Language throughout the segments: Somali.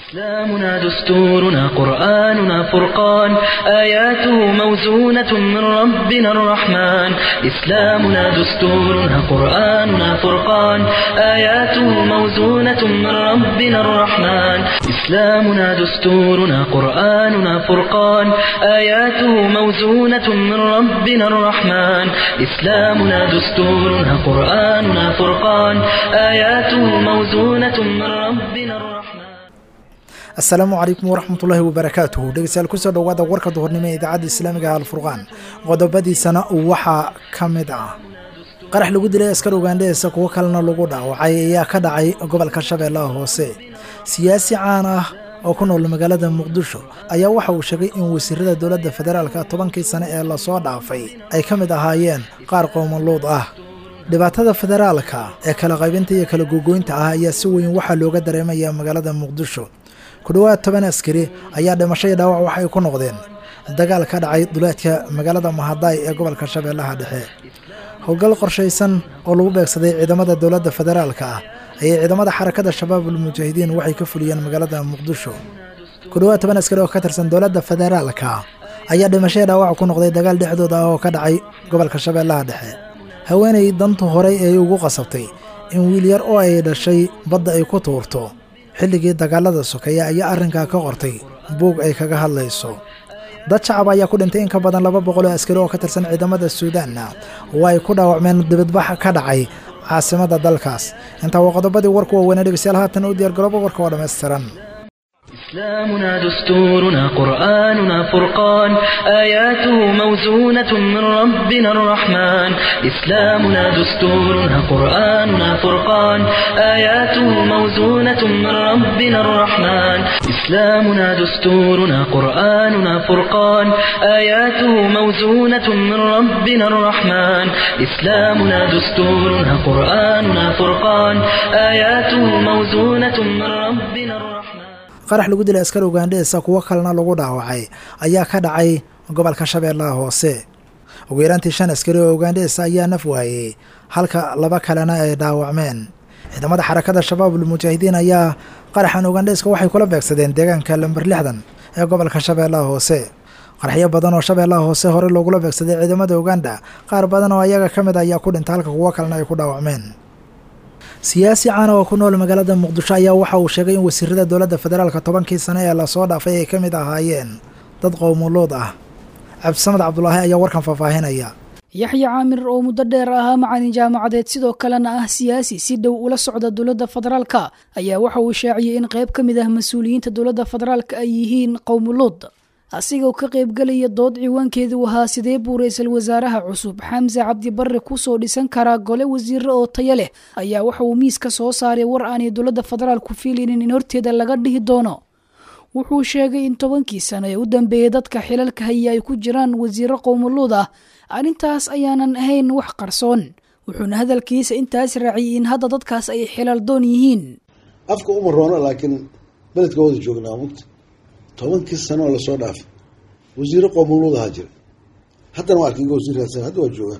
إسلامنا دستورنا قرآننا فرقان آياته موزونة من ربنا الرحمن إسلامنا دستورنا قرآننا فرقان آياته موزونة من ربنا الرحمن إسلامنا دستورنا قرآننا فرقان آياته موزونة من ربنا الرحمن إسلامنا دستورنا قرآننا فرقان آياته موزونة من ربنا الرحمن asalaamu calaykum waraxmatullaahi wabarakaatuhu dhegeystayaal kusoo dhowaada warka duhurnimo ee idaacadda islaamiga alfurqaan qodobadiisana waxaa ka mid ah qarax lagu dilay askar ugaandheheysa kuwo kalena lagu dhaawacay ayaa ka dhacay gobolka shabeellaha hoose siyaasi caan ah oo ku nool magaalada muqdisho ayaa waxa uu sheegay in wasiirada dowladda federaalka tobankii sane ee lasoo dhaafay ay ka mid ahaayeen qaar qowmaluud ah dhibaatada federaalka ee kala qaybinta iyo kala gogoynta ah ayaa si weyn waxaa looga dareemaya magaalada muqdisho ku dhowaad toban askari ayaa dhimasho iyo dhaawac wax ay ku noqdeen dagaal ka dhacay duleedka magaalada mahadaay ee gobolka shabeellaha dhexe howlgal qorshaysan oo lagu beegsaday ciidamada dowladda federaalka ah ayay ciidamada xarakada shabaabul mujaahidiin waxay ka fuliyeen magaalada muqdisho ku dhowaad toban askari oo ka tirsan dowladda federaalka ayaa dhimasho iyo dhaawac ku noqday dagaal dhexdooda ah oo ka dhacay gobolka shabeellaha dhexe haweenay dantu horey ay ugu qasabtay in wiil yar oo ay dhashay badda ay ku tuurto xilligii dagaalada sokeeya ayaa arrinkaa ka qortay buug ay kaga hadlayso dad shacab ayaa ku dhintay in ka badan laba boqol oo askari oo ka tirsan ciidamada suudaanna oo ay ku dhaawacmeen dibadbax ka dhacay caasimadda dalkaas intaa waa qodobadii warku waaweynee dhegeystayaal haatan u diyaar garooba warka oo dhammaystiran إسلامنا دستورنا قرآننا فرقان آياته موزونة من ربنا الرحمن إسلامنا دستورنا قرآننا فرقان آياته موزونة من ربنا الرحمن إسلامنا دستورنا قرآننا فرقان آياته موزونة من ربنا الرحمن إسلامنا دستورنا قرآننا فرقان آياته موزونة من ربنا الرحمن qarax lagu dilay askar ugaandheheysa kuwo kalena lagu dhaawacay ayaa ka dhacay gobolka shabeellaha hoose ugu yaraantii shan askari oo ugaandheheysa ayaa naf waayey halka laba kalena ay dhaawacmeen ciidamada xarakada shabaabul mujaahidiin ayaa qaraxan ugaandheheyska waxay kula beegsadeen deegaanka lamber lixdan ee gobolka shabeellaha hoose qaraxyo badan oo shabeellaha hoose hore loogula beegsaday ciidamada uganda qaar badan oo ayaga ka mid ayaa ku dhintay halka kuwo kalena ay ku dhaawacmeen siyaasi caana oo ku nool magaalada muqdisho ayaa waxa uu sheegay in wasiirada dowladda federaalka tobankii sane ee lasoo dhaafay ay ka mid ahaayeen dad qowmuluud ah cabdisamed cabdulaahi ayaa warkan faahfaahinaya yaxya caamir oo muddo dheer ahaa macalin jaamacadeed sidoo kalena ah siyaasi si dhow ula socda dowladda federaalka ayaa waxa uu shaaciyey in qayb ka mid ah mas-uuliyiinta dowladda federaalka ay yihiin qowmuluud asigoo ka qaybgelaya dood ciwaankeedu ahaa sidee buu ra-iisul wasaaraha cusub xamse cabdibarre kusoo dhisan karaa gole wasiire oo taya leh ayaa waxa uu miiska soo saaray war aanay dowladda federaalku fiilinin in horteeda laga dhihi doono wuxuu sheegay in tobankii sano ee u dambeeyay dadka xilalka haya ay ku jiraan wasiiro qowmuluud ah arrintaas ayaanan ahayn wax qarsoon wuxuuna hadalkiisa intaas raaciyey in hadda dadkaas ay xilal doon yihiin afka uma roono laakiin beledka wada joognaa mugta tobankii sano oo lasoo dhaafay wasiiro qoomuluud ahaa jira haddana waa arkin wasiir raadsan hadda waa joogaan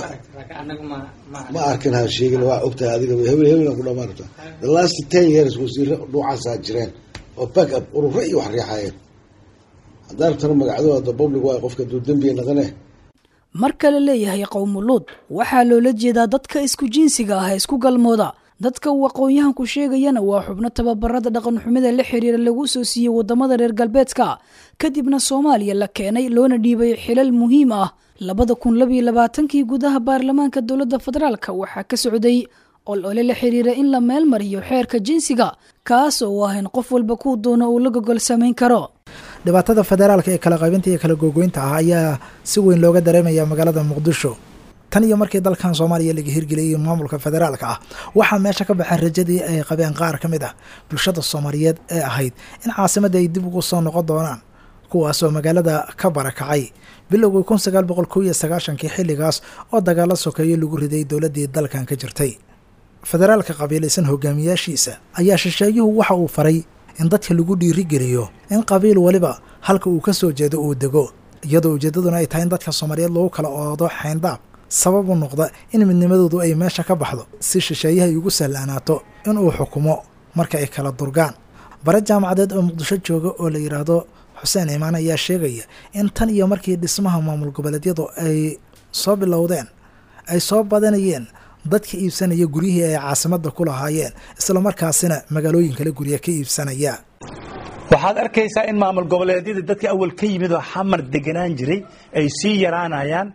ma arkin ha sheegin waa ogtahay adiga hebel hebel ku dhamaan rabtaa the last ten years wasiiro dhuucaasaa jireen oo back up ururo iyo wax riixayeen haddaa rabtana magacdooda public waa qofka duu dembiga naqane marka la leeyahay qowmuluud waxaa loola jeedaa dadka isku jinsiga ah ee isku galmooda dadka uu aqoon-yahanku sheegayana waa xubno tababarada dhaqanxumida la xiriira lagu soo siiyey wadamada reer galbeedka kadibna soomaaliya la keenay loona dhiibay xilal muhiim ah labada kun labiyo labaatankii gudaha baarlamaanka dowladda federaalka waxaa ka socday ol ole la xiriira in la meel mariyo xeerka jinsiga kaas oo ah in qof walba kuu doono uu la gogol samayn karo dhibaatada federaalka ee kala qaybinta iyo kala gogoynta ah ayaa si weyn looga dareemaya magaalada muqdisho tan iyo markii dalkan soomaaliya laga hirgeliyay maamulka federaalka ah waxaa meesha ka baxay rajadii ay qabeen qaar ka mid ah bulshada soomaaliyeed ee ahayd in caasimadda ay dib ugu soo noqon doonaan kuwaasoo magaalada ka barakacay bilowgii kun sagaal boqol kow iyo sagaashankii xilligaas oo dagaalo sokeeyo lagu riday dowladdii dalkan ka jirtay federaalka qabiilaysan hogaamiyaashiisa ayaa shisheeyuhu waxa uu faray in dadka lagu dhiirigeliyo in qabiil waliba halka uu ka soo jeedo uu dego iyadoo ujeeddaduna ay tahay in dadka soomaaliyeed lagu kala oodo xayndaab sabab u noqda in midnimadoodu ay meesha ka baxdo si shisheeyaha ay ugu sahlaanaato inuu xukumo marka ay kala durgaan bare jaamacadeed oo muqdisho jooga oo la yidhaahdo xuseen imaan ayaa sheegaya in tan iyo markii dhismaha maamul goboleedyadu ay soo bilowdeen ay soo badanayeen dadka iibsanaya guryihii ay caasimadda ku lahaayeen islamarkaasina magaalooyin kale gurya ka iibsanaya waxaad arkaysaa in maamul goboleedyada dadka awal ka yimid oo xamar deganaan jiray ay sii yaraanayaan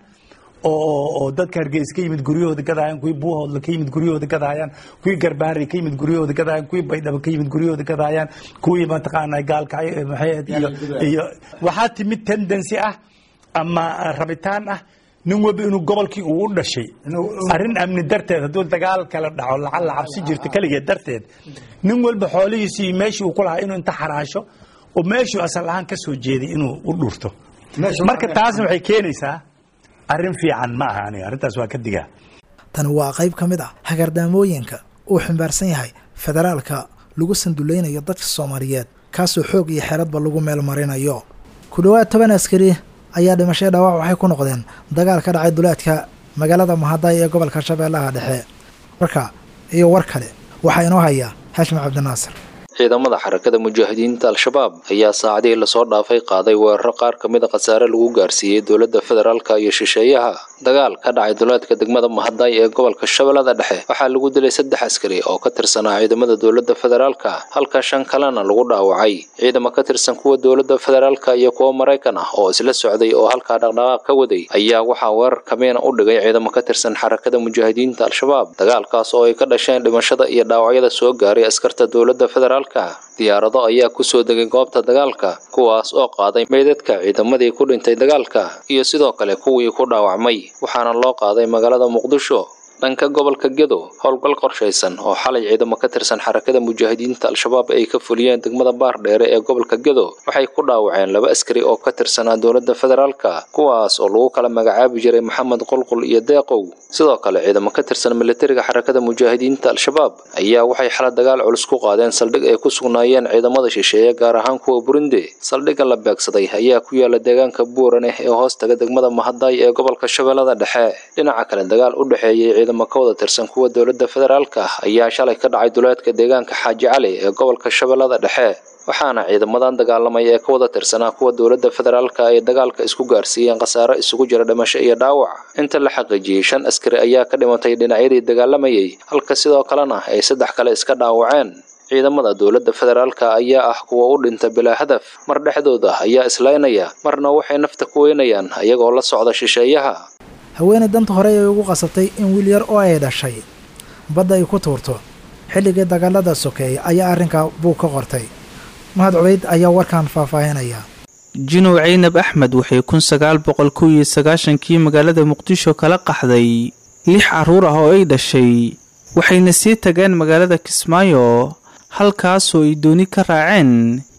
oo dadka hargeysa ka yimid guryahooda gadayaan kuwii buuhoodla ka yimid guryahooda gadayaan kuwii garbaari ka yimid guryahooda gadayaan kuwii baydhabo ka yimid guryahooda gadayaan kuwii mataqaana gaalka maxay iyo iyo waxaa timid tendency ah ama rabitaan ah nin walba inuu gobolkii uu u dhashay arrin amni darteed hadduu dagaal kala dhaco lacalla cabsi jirta keligeed darteed nin walba xoolihiisii iyo meeshii uu ku lahaa inuu inta xaraasho oo meeshuu asal ahaan ka soo jeeday inuu u dhurto marka taasna waxay keenaysaa arrin fiican ma aha aniga arrintaas waa ka digaa tani waa qayb ka mid ah hagardaamooyinka uu ximbaarsan yahay federaalka lagu sanduleynayo dadka soomaaliyeed kaasoo xoog iyo xeeradba lagu meel marinayo ku dhowaad toban askari ayaa dhimashaya dhaawac waxay ku noqdeen dagaal ka dhacay duleedka magaalada mahaday ee gobolka shabeellaha dhexe warka iyo war kale waxaa inoo haya xashim cabdinaasir ciidamada xarakada mujaahidiinta al-shabaab ayaa saacadihii lasoo dhaafay qaaday weeraro qaar ka mid a khasaare lagu gaarsiiyey dowladda federaalka iyo shisheeyaha dagaal ka dhacay duleedka degmada mahaday ee gobolka shabeellada dhexe waxaa lagu dilay saddex askari oo ka tirsanaa ciidamada dowladda federaalka halka shan kalena lagu dhaawacay ciidamo ka tirsan kuwa dowladda federaalka iyo kuwa maraykan ah oo isla socday oo halkaa dhaqdhaqaaq ka waday ayaa waxaa weerar kamiina u dhigay ciidamo ka tirsan xarakada mujaahidiinta al-shabaab dagaalkaas oo ay ka dhasheen dhimashada iyo dhaawacyada soo gaaray askarta dowladda federaalka diyaarado ayaa kusoo degay goobta dagaalka kuwaas oo qaaday meydadka ciidamadii ku dhintay dagaalka iyo sidoo kale kuwii ku dhaawacmay waxaana loo qaaday magaalada muqdisho dhanka gobolka gedo howlgal qorshaysan oo xalay ciidamo ka tirsan xarakada mujaahidiinta al-shabaab ay ka fuliyeen degmada baar dheere ee gobolka gedo waxay ku dhaawaceen laba askari oo ka tirsanaa dowladda federaalka kuwaas oo lagu kala magacaabi jiray maxamed qulqul iyo deeqow sidoo kale ciidamo ka tirsan militariga xarakada mujaahidiinta al-shabaab ayaa waxay xala dagaal culus ku qaadeen saldhig ay ku sugnaayeen ciidamada shisheeye gaar ahaan kuwa burundi saldhigga la beegsaday ayaa ku yaala deegaanka buuraneh ee hoostaga degmada mahaday ee gobolka shabeellada dhexe dhinaca kale dagaal u dhexeeyey ciidamo ka wada tirsan kuwa dowladda federaalka ayaa shalay ka dhacay duleedka deegaanka xaaji cali ee gobolka shabeellada dhexe waxaana ciidamadan dagaalamay ee ka wada tirsanaa kuwa dowladda federaalka ay dagaalka isku gaarsiiyeen khasaaro isugu jira dhimasho iyo dhaawac inta la xaqiijiyey shan askari ayaa ka dhimatay dhinacyadii dagaalamayay halka sidoo kalena ay saddex kale iska dhaawaceen ciidamada dowladda federaalka ayaa ah kuwa u dhinta bilaa hadaf mar dhexdooda ayaa islaynaya marna waxay nafta ku weynayaan ayagoo la socda shisheeyaha haweeney danta hore ay ugu qasabtay in wiil yar oo ay dhashay badda ay ku tuurto xilligii dagaalada sokeeya ayaa arrinkaa buu ka qortay mahad cubeyd ayaa warkan faahfaahinaya jinow caynab axmed waxay kun sagaal boqol kow iyo sagaashankii magaalada muqdisho kala qaxday lix carruur ah oo ay dhashay waxayna sii tageen magaalada kismaayo halkaasoo ay dooni ka raaceen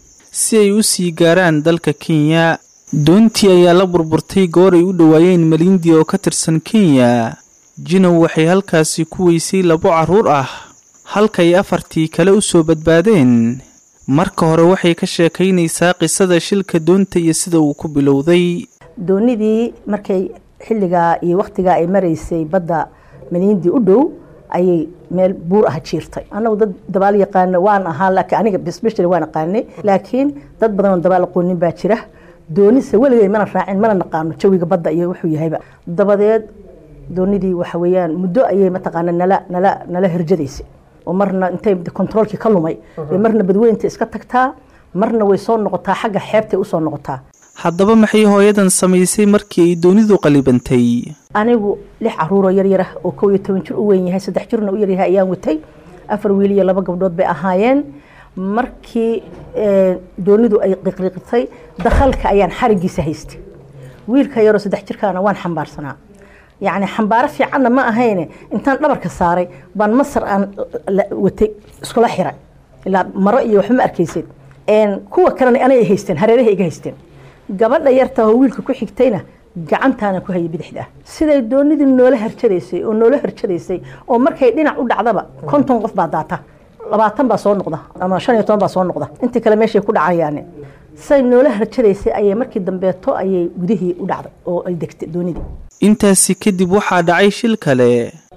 si ay u sii gaaraan dalka kenya doontii ayaa la burburtay goor ay u dhowaayeen malindi oo ka tirsan kenya jinow waxay halkaasi ku weysay labo carruur ah halkay afartii kale u soo badbaadeen marka hore waxay ka sheekaynaysaa qisada shilka doonta iyo sida uu ku bilowday doonidii markay xilligaa iyo wakhtigaa ay maraysay badda malindi u dhow ayay meel buur ah jiirtay annagu dad dabaal yaqaana waan ahaa laakiin aniga bisbishari waan aqaanay laakiin dad badan oo dabaal aqoonin baa jira doonise weligay mana raacin mana naqaano jawiga badda iyo wuxuu yahayba dabadeed doonidii waxa weeyaan muddo ayay mataqaana nala nala nala herjadaysay oo marna intay kontaroolkii ka lumay bay marna badweynta iska tagtaa marna way soo noqotaa xagga xeebtay usoo noqotaa haddaba maxay hooyadan samaysay markii ay doonidu qalibantay anigu lix caruuroo yaryar ah oo kow iyo toban jir u weyn yahay saddex jirna u yaryahay ayaan watay afar wiil iyo laba gabdhood bay ahaayeen markii doonidu ay qiqriqtay dakhalka ayaan xarigiisa haystay wiilka yaroo saddex jirkaana waan xambaarsanaa yacni xambaaro fiicanna ma ahayne intaan dhabarka saaray baan masar aan watay iskula xiray ilaa maro iyo waxba ma arkaysid kuwa kalena anay haysteen hareeraha iga haysteen gabadha yarta oo wiilka ku xigtayna gacantaana ku hayay bidixda siday doonidii noola harjadaysay oo noola harjadaysay oo markay dhinac u dhacdaba konton qof baa daata labaatan baa soo noqda ama shan iyo toban baa soo noqda intii kale meeshay ku dhacayaane say noola harjadaysay ayay markii dambeeto ayay gudihii u dhacday oo ay degtay doonidii intaasi kadib waxaa dhacay shil kale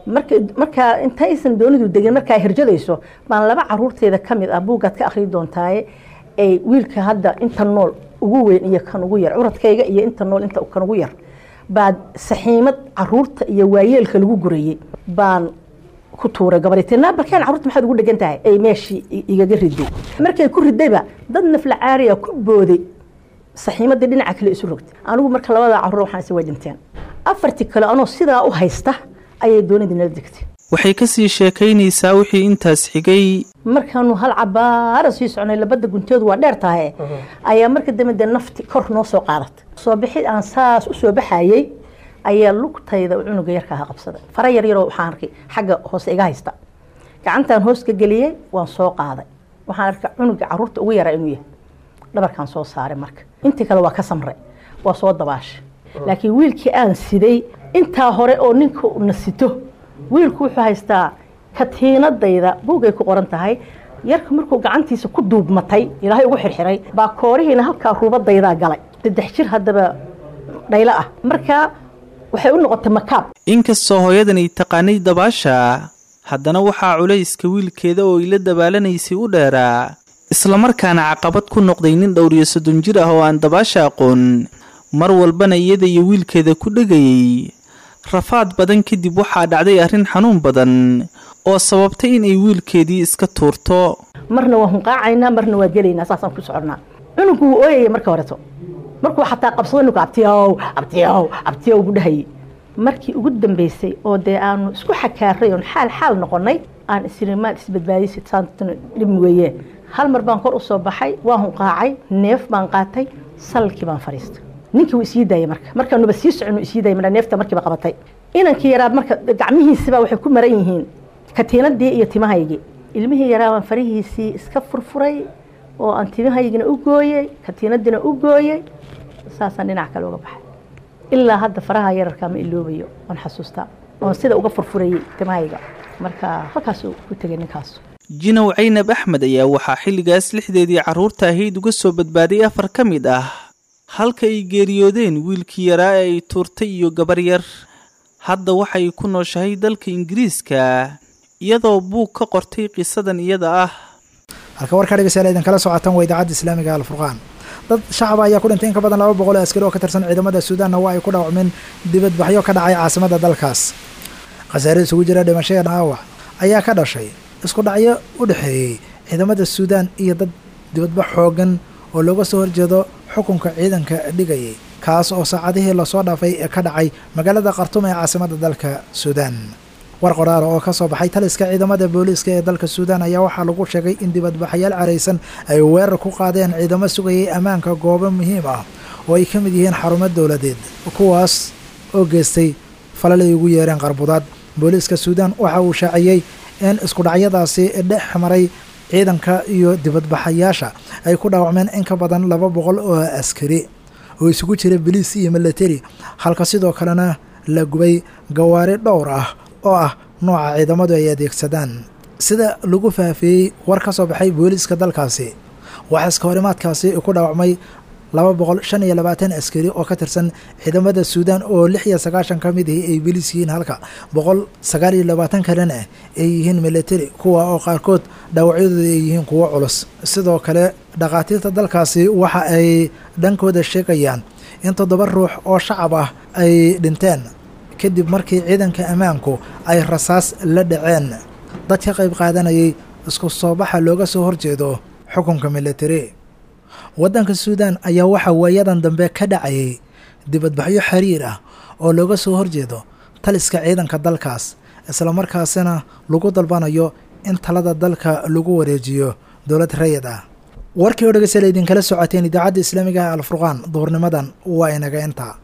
marka markaa intaysan doonidu degin markaa hirjadayso baan laba caruurteeda ka mid ah buuggaad ka akhri doontaaye ay wiilka hadda inta nool ugu weyn iyo kan ugu yar curadkayga iyo inta nool inta kan ugu yar baad saxiimad caruurta iyo waayeelka lagu gurayey baan ku tuuray gabartii naabalkeen carruurta maxaad ugu dhegan tahay ay meeshii igaga riday markay ku ridayba dad nafla caariya ku booday saxiimadii dhinaca kale isu rogtay anigu marka labada carruur waxaan is way dhinteen afartii kale anoo sidaa u haysta ayay doonidii nala degtay waxay ka sii sheekaynaysaa wixii intaas xigay markaanu hal cabaara sii socnay labada gunteedu waa dheer tahay ayaa marka dambe dee nafti kor noo soo qaadatay soo bixid aan saas u soo baxayey ayaa lugtayda cunuga yarka aha qabsaday fara yar yaroo waxaan arkay xagga hoose iga haysta gacantaan hoos ka geliyey waan soo qaaday waxaan arkay cunuga caruurta ugu yaraa inuu yahay dhabarkaan soo saaray marka intii kale waa ka samray waa soo dabaashay laakiin wiilkii aan siday intaa hore oo ninka na sito wiilku wuxuu haystaa katiinadayda buugay ku qoran tahay yarka markuu gacantiisa ku duubmatay ilaahay ugu xirxiray baa koorihiina halkaa ruubadaydaa galay saddex jir haddaba dhaylo ah markaa waxay u noqotay makaab inkastoo hooyadan ay taqaanay dabaasha haddana waxaa culayska wiilkeeda oo ila dabaalanaysay u dheeraa islamarkaana caqabad ku noqday nin dhowriyo soddon jir ah oo aan dabaasha aqoon mar walbana iyada iyo wiilkeeda ku dhegayay rafaad badan kadib waxaa dhacday arrin xanuun badan oo sababtay inay wiilkeedii iska tuurto marna waa hunqaacaynaa marna waa gelaynaa saasaan ku soconnaa cunugu wuu ooyaya marka horeto markuu xataa qabsado ninku abtiyow abtiyow abtiyow gu dhahayay markii ugu dambaysay oo dee aanu isku xakaaray oon xaal xaal noqonnay aan islimaan isbadbaadisay saantuna dhib weeye hal mar baan kor u soo baxay waan hunqaacay neef baan qaatay salkii baan fadhiistay ninkii wuu isii daayay marka markaanuba sii socon isii daayay marka neefta markiiba qabatay inankii yaraa marka gacmihiisiba waxay ku maran yihiin katiinadii iyo timahaygii ilmihii yaraa baan farihiisii iska furfuray oo aan timahaygina u gooyey katiinadiina u gooyey saasaan dhinac kale uga baxay ilaa hadda faraha yararkaa ma iloobayo oon xasuustaa oon sida uga furfurayey timahayga marka halkaasuu ku tegay ninkaas jinow caynab axmed ayaa waxaa xilligaas lixdeedii carruurta ahayd uga soo badbaaday afar ka mid ah halka ay geeriyoodeen wiilkii yaraa ee ay tuurtay iyo gabar yar hadda waxay ku nooshahay dalka ingiriiska iyadoo buug ka qortay qisadan iyada ah halka warkaa dhegeystayaal idinkala socotaan waa idaacadda islaamiga alfurqaan dad shacaba ayaa ku dhintay in ka badan laba boqol oo askari oo ka tirsan ciidamada suudaanna waa ay ku dhaawacmeen dibadbaxyo ka dhacay caasimada dalkaas khasaare isugu jira dhimashaya dhaawac ayaa ka dhashay isku dhacyo u dhexeeyey ciidamada suudaan iyo dad dibadbax xoogan oo looga soo horjeedo xukunka ciidanka dhigayay kaas oo saacadihii lasoo dhaafay ee ka dhacay magaalada khartum ee caasimada dalka suudaan war qoraal oo ka soo baxay taliska ciidamada booliiska ee dalka suudaan ayaa waxaa lagu sheegay in dibadbaxayaal caraysan ay weerar ku qaadeen ciidamo sugayay ammaanka goobo muhiim ah oo ay ka mid yihiin xarumo dowladeed kuwaas oo geystay falalay ugu yeereen qarbudaad booliiska suudaan waxa uu shaaciyey in iskudhacyadaasi dhex maray ciidanka iyo dibadbaxayaasha ay ku dhaawacmeen in ka badan laba boqol oo askari oo isugu jira biliis iyo milateri halka sidoo kalena la gubay gawaari dhowr ah oo ah nooca ciidamadu ay adeegsadaan sida lagu faafeeyey war ka soo baxay booliiska dalkaasi waxaa iska horimaadkaasi ku dhaawacmay laba boqol shan iyo labaatan askari oo ka tirsan ciidamada suudaan oo lix iyo sagaashan ka mid ahi ay biliis yihiin halka boqol sagaal iyo labaatan kalena ay yihiin militari kuwa oo qaarkood dhaawacyadooda ay yihiin kuwo culus sidoo kale dhakhaatiirta dalkaasi waxa ay dhankooda sheegayaan in toddoba ruux oo shacab ah ay dhinteen kadib markii ciidanka ammaanku ay rasaas la dhaceen dad ka qayb qaadanayay isku soo baxa looga soo horjeedo xukunka militari waddanka suudaan ayaa waxaa waayadan dambe ka dhacayay dibadbaxyo xiriir ah oo looga soo horjeedo taliska ciidanka dalkaas islamarkaasina lagu dalbanayo in talada dalka lagu wareejiyo dowlad rayid ah warkii oo dhegeystayaal idinkala socoteen idaacadda islaamiga alfurqaan duhurnimadan waa inaga intaa